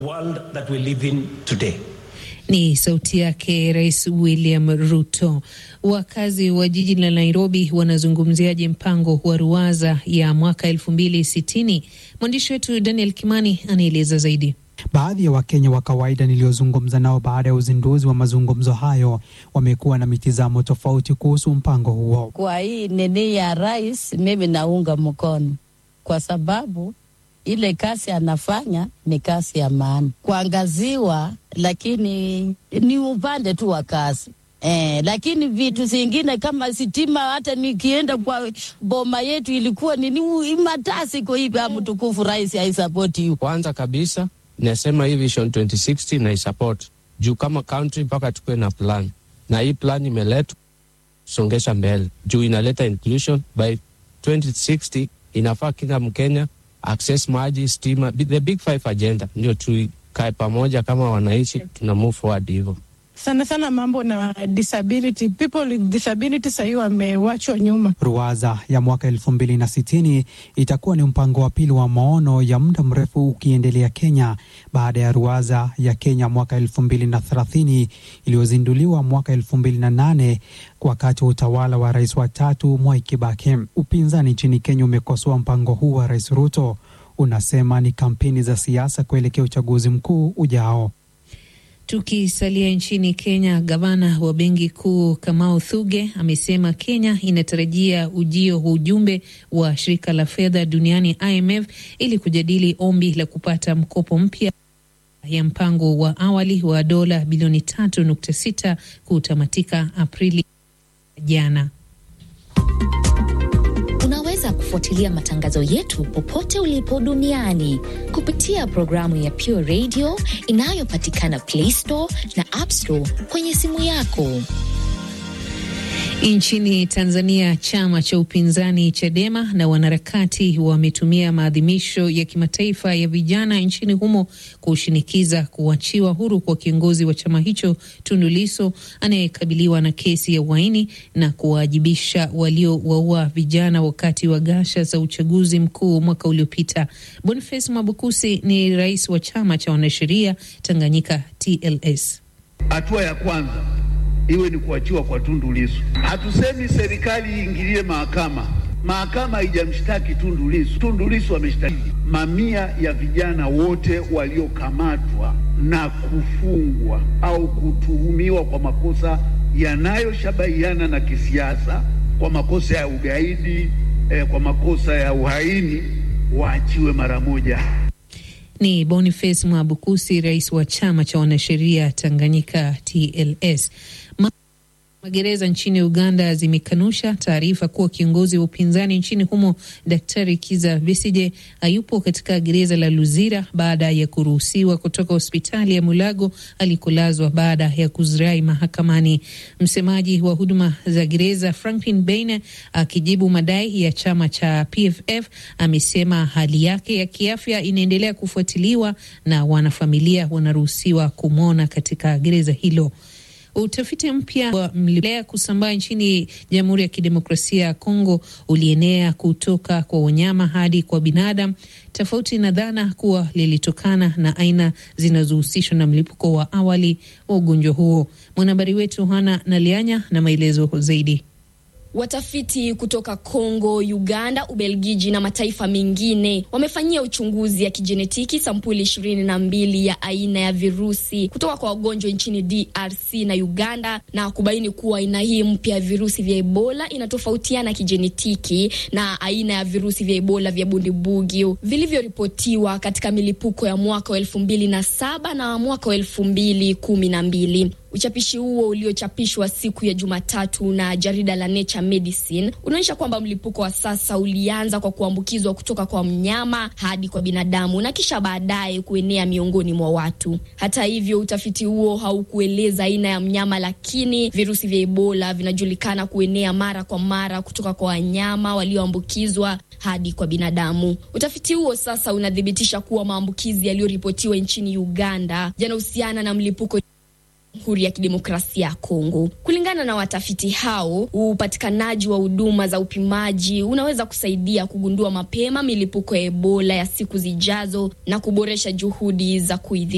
world that we live in today. Ni sauti yake Rais William Ruto. Wakazi wa jiji la Nairobi wanazungumziaje mpango wa ruwaza ya mwaka elfu mbili sitini? Mwandishi wetu Daniel Kimani anaeleza zaidi. Baadhi ya Wakenya wa kawaida niliozungumza nao baada ya uzinduzi wa mazungumzo hayo wamekuwa na mitizamo tofauti kuhusu mpango huo. Kwa hii nini ya rais, mimi naunga mkono kwa sababu ile kazi anafanya ni kazi ya maana kuangaziwa, lakini ni upande tu wa kazi eh, lakini vitu zingine kama sitima, hata nikienda kwa boma yetu ilikuwa nini matasi kwa hivi, mtukufu rais haisapoti hiyo. Kwanza kabisa nasema hii Vision 2060 na isupport juu kama country mpaka tukuwe na plan, na hii plan imeletwa songesha mbele juu inaleta inclusion. By 2060 inafaa kila Mkenya access maji, stima, the big five agenda, ndio tukae pamoja kama wananchi, tuna move forward hivyo sana sana mambo na disability people with disability sahii wamewachwa nyuma. Ruwaza ya mwaka elfu mbili na sitini itakuwa ni mpango wa pili wa maono ya muda mrefu ukiendelea Kenya baada ya ruwaza ya Kenya mwaka elfu mbili na thelathini iliyozinduliwa mwaka elfu mbili na nane wakati wa utawala wa rais wa tatu Mwai Kibaki. Upinzani nchini Kenya umekosoa mpango huu wa Rais Ruto, unasema ni kampeni za siasa kuelekea uchaguzi mkuu ujao. Tukisalia nchini Kenya, gavana wa benki kuu Kamau Thuge amesema Kenya inatarajia ujio wa ujumbe wa shirika la fedha duniani IMF ili kujadili ombi la kupata mkopo mpya ya mpango wa awali wa dola bilioni tatu nukta sita kutamatika Aprili jana. Unaweza kufuatilia matangazo yetu popote ulipo duniani kupitia programu ya Pure Radio inayopatikana Play Store na App Store kwenye simu yako. Nchini Tanzania, chama cha upinzani Chadema na wanaharakati wametumia maadhimisho ya kimataifa ya vijana nchini humo kushinikiza kuachiwa huru kwa kiongozi wa chama hicho Tundu Lissu anayekabiliwa na kesi ya uhaini na kuwajibisha waliowaua vijana wakati wa ghasia za uchaguzi mkuu mwaka uliopita. Boniface Mwabukusi ni rais wa chama cha wanasheria Tanganyika TLS. Hatua ya kwanza iwe ni kuachiwa kwa Tundu Lissu. Hatusemi serikali iingilie mahakama. Mahakama haijamshtaki Tundu Lissu. Tundu Lissu ameshtaki mamia ya vijana wote waliokamatwa na kufungwa au kutuhumiwa kwa makosa yanayoshabahiana na kisiasa, kwa makosa ya ugaidi, eh, kwa makosa ya uhaini, waachiwe mara moja. Ni Boniface Mwabukusi, rais wa chama cha wanasheria Tanganyika TLS. Magereza nchini Uganda zimekanusha taarifa kuwa kiongozi wa upinzani nchini humo Daktari Kiza Besije hayupo katika gereza la Luzira baada ya kuruhusiwa kutoka hospitali ya Mulago alikolazwa baada ya kuzirai mahakamani. Msemaji wa huduma za gereza Franklin Beine akijibu madai ya chama cha PFF amesema hali yake ya kiafya inaendelea kufuatiliwa na wanafamilia wanaruhusiwa kumwona katika gereza hilo. Utafiti mpya wa mlipuko kusambaa nchini Jamhuri ya Kidemokrasia ya Kongo ulienea kutoka kwa wanyama hadi kwa binadamu, tofauti na dhana kuwa lilitokana na aina zinazohusishwa na mlipuko wa awali wa ugonjwa huo. Mwanahabari wetu Hana Nalianya na maelezo zaidi. Watafiti kutoka Kongo, Uganda, Ubelgiji na mataifa mengine wamefanyia uchunguzi ya kijenetiki sampuli ishirini na mbili ya aina ya virusi kutoka kwa wagonjwa nchini DRC na Uganda na kubaini kuwa aina hii mpya ya virusi vya Ebola inatofautiana kijenetiki na aina ya virusi vya Ebola vya Bundibugyo vilivyoripotiwa katika milipuko ya mwaka wa elfu mbili na saba na mwaka wa elfu mbili kumi na mbili. Uchapishi huo uliochapishwa siku ya Jumatatu na jarida la Nature Medicine unaonyesha kwamba mlipuko wa sasa ulianza kwa kuambukizwa kutoka kwa mnyama hadi kwa binadamu na kisha baadaye kuenea miongoni mwa watu. Hata hivyo, utafiti huo haukueleza aina ya mnyama, lakini virusi vya Ebola vinajulikana kuenea mara kwa mara kutoka kwa wanyama walioambukizwa hadi kwa binadamu. Utafiti huo sasa unathibitisha kuwa maambukizi yaliyoripotiwa nchini Uganda yanahusiana na mlipuko Jamhuri ya Kidemokrasia ya Kongo. Kulingana na watafiti hao, upatikanaji wa huduma za upimaji unaweza kusaidia kugundua mapema milipuko ya Ebola ya siku zijazo na kuboresha juhudi za kuidhibiti.